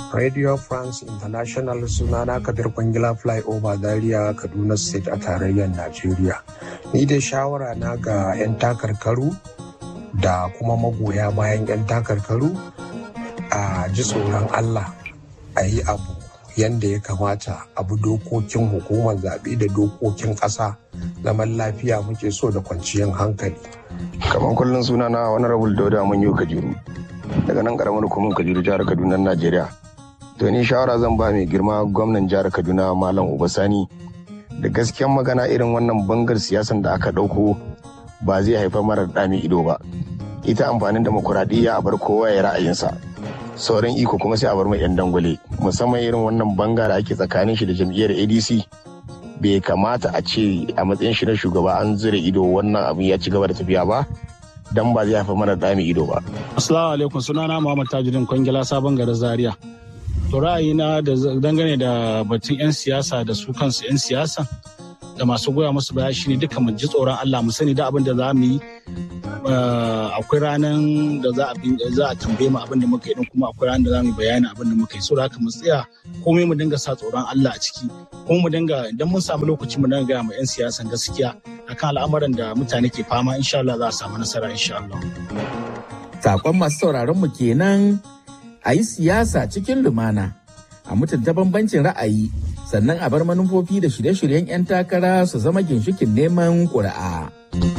Radio France International sunana Kabir Kwangila Flyover Zaria Kaduna State a tarayyar Najeriya. Ni dai shawara na ga 'yan takarkaru da kuma magoya bayan 'yan takarkaru a ji tsoron Allah a yi abu yadda ya kamata abu dokokin hukumar zaɓe da dokokin ƙasa zaman lafiya muke so da kwanciyar hankali. kamar kullum suna na wani rabul dauda mun yi kajiru daga nan karamar hukumar kajiru jihar kaduna najeriya to ni shawara zan ba mai girma gwamnan jihar kaduna malam ubasani da gaskiyan magana irin wannan bangar siyasan da aka ɗauko ba zai haifar mara ɗami ido ba ita amfanin demokuraɗiyya a bar kowa ya ra'ayinsa sauran iko kuma sai a bar mai 'yan dangwale musamman irin wannan banga da ake tsakanin shi da jam'iyyar adc bai kamata a ce a matsayin shi na shugaba an zira ido wannan abin ya ci gaba da tafiya ba dan ba zai haifar mana dami ido ba. Assalamu alaikum sunana Muhammad Tajuddin Kwangila sabon garin Zaria. To ra'ayina da dangane da batun 'yan siyasa da su kansu 'yan siyasa da masu goya musu baya shine duka mu ji tsoron Allah mu sani da abin da za mu yi akwai ranar da za a tambaye mu abin da muka yi din kuma akwai ranar da za mu bayani abin da muka yi so haka mu tsaya komai mu dinga sa tsoron Allah a ciki kuma mu dinga idan mun samu lokaci mu dinga gaya ma 'yan siyasan gaskiya akan al'amuran da mutane ke fama insha Allah za a samu nasara insha Allah. Sakon masu sauraron mu kenan a yi siyasa cikin lumana a mutunta bambancin ra'ayi sannan a bar manufofi da shirye-shiryen 'yan takara su zama ginshikin neman ƙuri'a.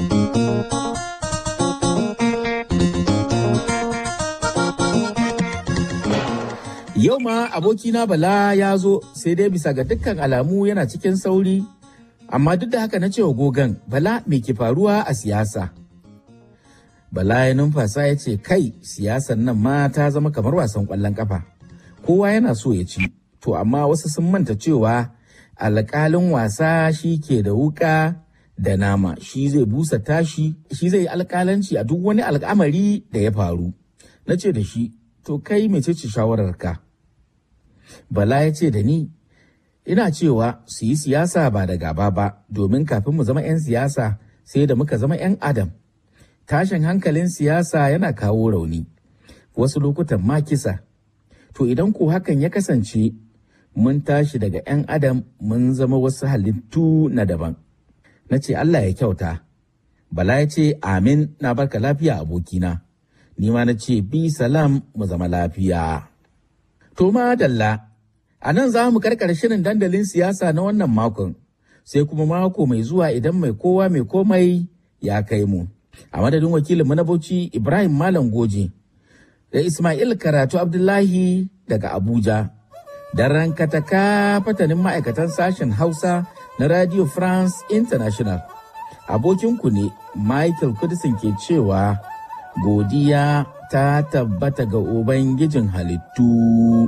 Yau ma abokina Bala ya zo sai dai bisa ga dukkan alamu yana cikin sauri, amma duk da haka na cewa gogan Bala me ke faruwa a siyasa. Bala ya numfasa ya ce kai siyasan nan ma ta zama kamar wasan ƙwallon ƙafa. Kowa yana so ya ci, to amma wasu sun manta cewa alƙalin wasa shi ke da wuƙa da nama shi zai busa tashi shi zai yi alƙalanci a duk wani al'amari da ya faru. Na ce da shi, to kai mecece shawararka? Bala ya ce da ni, ina cewa su yi siyasa ba da gaba ba, domin kafin mu zama 'yan siyasa sai da muka zama 'yan adam. Tashin hankalin siyasa yana kawo rauni, wasu lokutan ma kisa. To idan ko hakan ya kasance, mun tashi daga 'yan adam mun zama wasu halittu na daban. Na ce Allah ya kyauta. Bala ya ce, Amin na barka lafiya abokina. Ni ma na ce, Bi salam mu zama lafiya. To ma dalla, a nan za mu karkar shirin dandalin siyasa na wannan makon, sai kuma mako mai zuwa idan mai kowa mai komai ya kai mu. A madadin wakilinmu na Bauchi Ibrahim Malam Goje, da Ismail Karatu Abdullahi daga Abuja, da rankataka fatanin ma'aikatan sashen Hausa na Radio France International. Abokinku ne Michael Kudisin ke cewa godiya ta tabbata ga Ubangijin halittu.